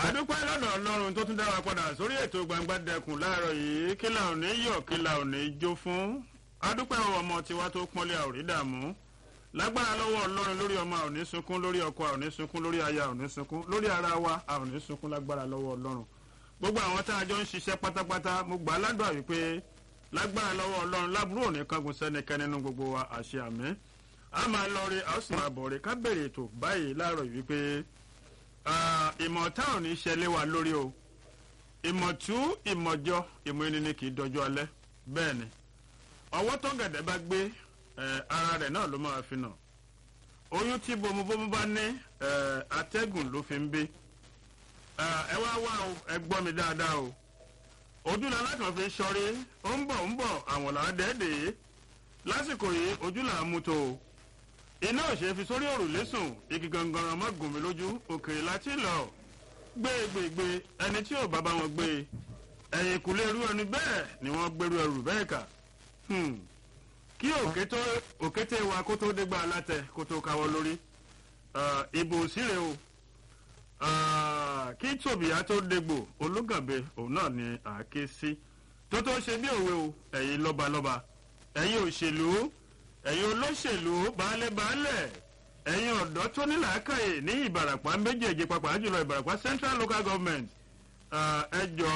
àdúpẹ́ lọ́dọ̀ ọlọ́run tó tún dá wa padà sórí ètò gbangba dẹkùn láàárọ̀ yìí kí la ò ní yọ̀ kí la ò ní jó fún àdúpẹ́ ọmọ tiwa tó pọ́nlé àwòrí dààmú lágbára lọ́wọ́ ọlọ́run lórí ọmọ a ò ní sunkún lórí ọkọ a ò ní sunkún lórí aya a ò ní sunkún lórí ara wa a ò ní sunkún lágbára lọ́wọ́ ọlọ́run gbogbo àwọn tá a jọ ń ṣiṣẹ́ pátápátá mo gbà á ládùúgbà wípé lágbára lọ́wọ́ ọlọ́run lábúrò ní kangun sẹ́nikẹ́ni nínú gbogbo wa àṣẹ àmì a máa lọ rí a ó sì máa bọ̀ rí ká bèrè ètò báyìí láàárọ̀ yìí wípé ìmọ̀ tá ò ní ṣẹlẹ̀ wa lórí o ìmọ̀tú ìmọ̀jọ ìmọ̀ ẹni ni kì í dọjọ́ alẹ́ bẹ́ẹ̀ ni ọwọ́ tó gẹ̀dẹ̀ bá gbé ara rẹ̀ náà ló máa fi nà oyún tí bomubomu bá ní atẹ́gùn ló fi ń bí ẹ wá wá o ẹ gbọ́ mi dáadáa o ojú la láti wọn fi sọrí ó ń bọ̀ ń bọ̀ àwọn là á dẹ́ẹ̀dẹ́ lásìkò yìí ojú là á mú tó o iná òṣè fi sórí òrùlé sùn igi gangan ọmọ gùn mí lójú òkèèrè láti lọ gbégbègbè ẹni tí ò bá bá wọn gbé ẹ̀yìn kùlé irú ẹni bẹ́ẹ̀ ni wọ́n gbèrú ẹrù bẹ́ẹ̀ kà kí òkété wa kó tó dégbà alátẹ kó tó káwọ́ lórí ìbò síre o kí tòbíyá tó dégbò ológànbe òun náà ni àáké sí tó tó ṣe bí òwe o ẹ̀yin lọ́balọ́ba ẹ̀yin òṣèlú ẹ̀yin olóṣèlú baálẹ̀-baálẹ̀ ẹ̀yin ọ̀dọ́ tó ní làákàyè ní ìbàràpá méjèèjì pàápàá jùlọ ìbàràpá central local government ẹ jọ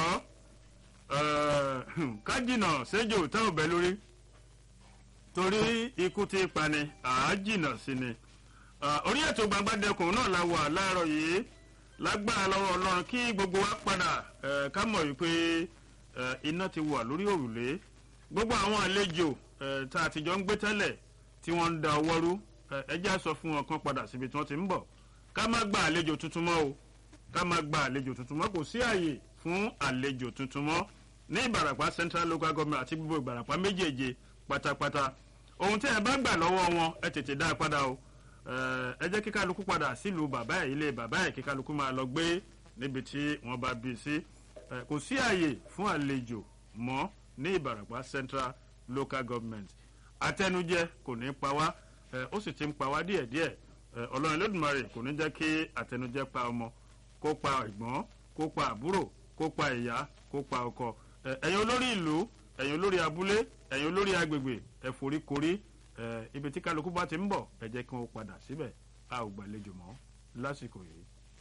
kájìnà séjò táwọn bẹ lórí torí ikú ti pani àájìnà sí ni orí ètò gbangbadẹkùn náà la wà láàárọ̀ yìí lágbára lọ́wọ́ ọlọ́run kí gbogbo wa padà ká mọ̀ wípé iná ti wà lórí òrùlé gbogbo àwọn àlejò tá a ti jọ ń gbé tẹ́lẹ̀ tí wọ́n ń da ọwọ́ rú ẹjẹ́ sọ fún wọn kan padà síbi tí wọ́n ti ń bọ̀ ká má gba àlejò tuntun mọ́ o ká má gba àlejò tuntun mọ́ kò sí àyè fún àlejò tuntun mọ́ ní ìbàràpá central local government àti gbogbo ìbàràpá méjèèje pátápátá ohun tí ẹ bá gbà lọ́wọ́ wọn ẹ tètè dá a padà o ẹ jẹ́ kí kálukú padà sílùú bàbá ẹ̀ ilé bàbá ẹ̀ kí kálukú máa lọ gbé níbi tí wọ́n bá bí sí kò sí àyè fún àlejò mọ́ ní ìbàràpá central local government àtẹnujẹ kò ní pa wá ó sì ti ń pa wá díẹ̀díẹ̀ ọlọ́run lódùmarè kò ní jẹ́ kí àtẹnujẹ pa ọmọ kó pa ẹ̀gbọ́n kó pa àbúrò kó pa ìyá kó pa ọkọ ẹ̀yin olórí ìlú ẹ̀yin olórí abúlé ẹ̀yin olórí agbègbè ẹ forí korí ibi tí kálukú bá ti ń bọ̀ ẹ jẹ́ kí wọ́n padà síbẹ̀ a ò gbàlejò mọ́ lásìkò yìí.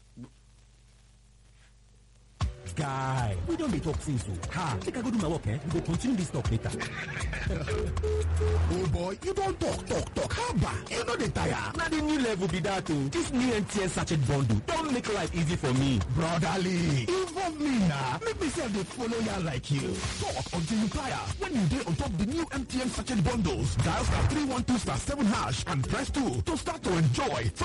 guy we don dey talk since o ha make i go do my work eh we go continue this talk later oh boy you don talk talk talk haba you no dey tire na the new level be that o this new mtn sachet bundle don make life easy for me brotherly involve me na make me sef dey follow ya like you talk until you tire when you dey on top the new mtn sachet bundles dial star three one two star seven hash and press two to start to enjoy